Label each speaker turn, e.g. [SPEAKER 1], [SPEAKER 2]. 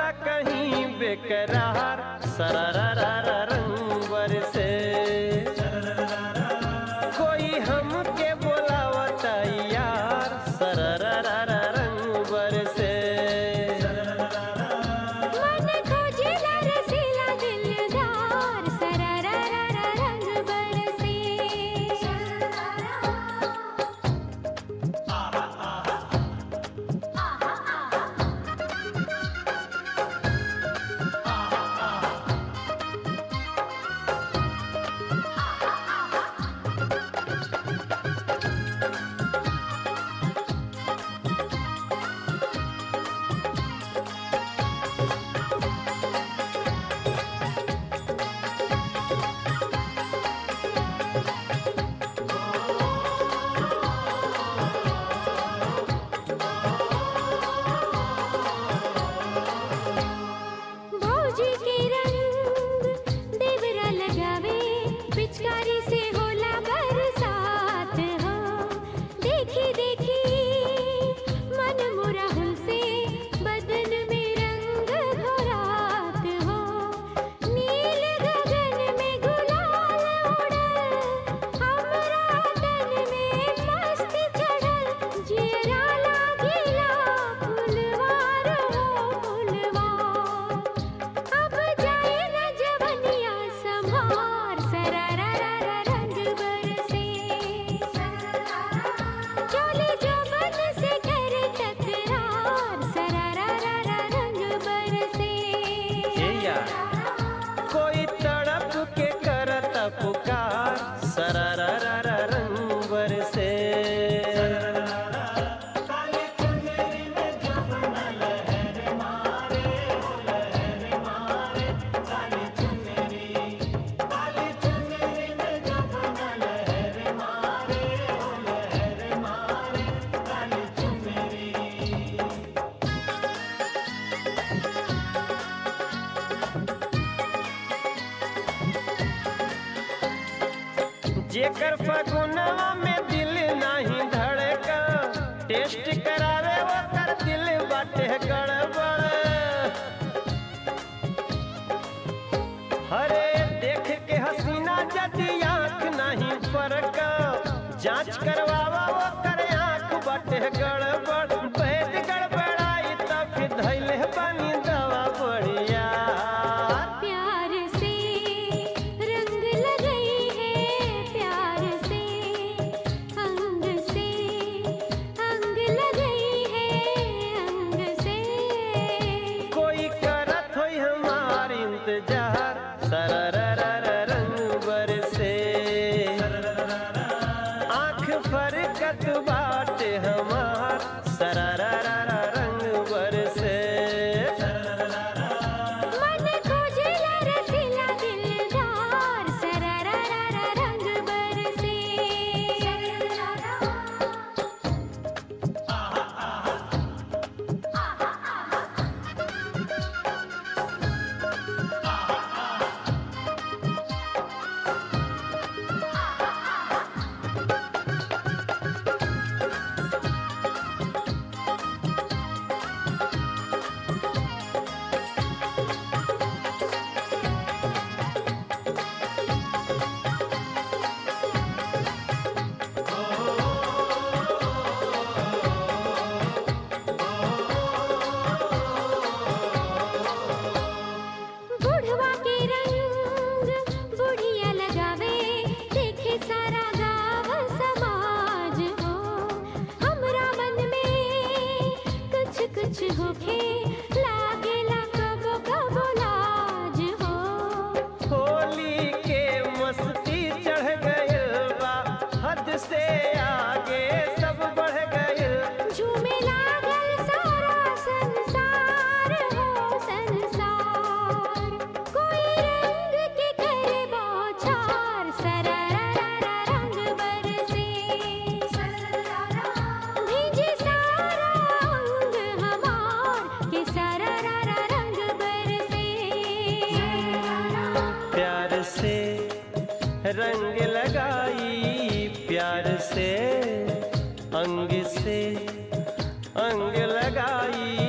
[SPEAKER 1] रहता कहीं बेकरार सरररर रंग बरसे कोई हमके बोलावता यार सरररर रंग बरसे
[SPEAKER 2] मन खोजेला रसीला दिलदार सरररर रंग बरसे भौजी के रंग देवरा लगावे पिचकारी से होला बरसात हो देखी देखी मन मुरा से बदन में रंग घोरात हो नील गगन में गुलाल उड़ल हमरा तन में मस्ती चढ़ल जियरा लागिला फुलवार हो फुलवार अब जाए न जवनिया संभार सरररर रंग बरसे चोली जवन से करे तकरार सरररर रंग बरसे
[SPEAKER 1] ये यार कोई तड़प के करता पुकार सरररर रंग बरसे जेकर फगुनवा में दिल नाही धड़का टेस्ट करावे ओकर दिल बाटे गड़बड़ हरे देख के हसीना जदी आंख नहीं फरका जांच करवावा ओकर आंख बाटे गड़बड़ बैद गड़बड़ाई तब फिर धैले बनी दवा बढ़िया
[SPEAKER 2] प्यार से रंग लगई है प्यार से अंग से अंग लगई है अंग से
[SPEAKER 1] कोई करत होई हमार इंतजार सरररर रंग बरसे आंख फरकत बाटे हमार सरररर रंग बरसे
[SPEAKER 2] मन खोजेला रसीला दिलदार सरररर रंग बरसे बुढ़वा के रंग बुढ़िया लगावे देखे सारा गाँव समाज हो हमरा मन में कुछ कुछ होखे लागेला कबो कबो लाज हो
[SPEAKER 1] होली के मस्ती चढ़ गइल बा हद से आगे सब बढ़ गइल
[SPEAKER 2] झूमे लागल सारा संसार हो संसार कोई रंग के करे बौछार सरररर रंग बरसे भीजे सारा अंग हमार के सररर रंग बरसे
[SPEAKER 1] प्यार से रंग लगाई प्यार से अंग से अंग लगाई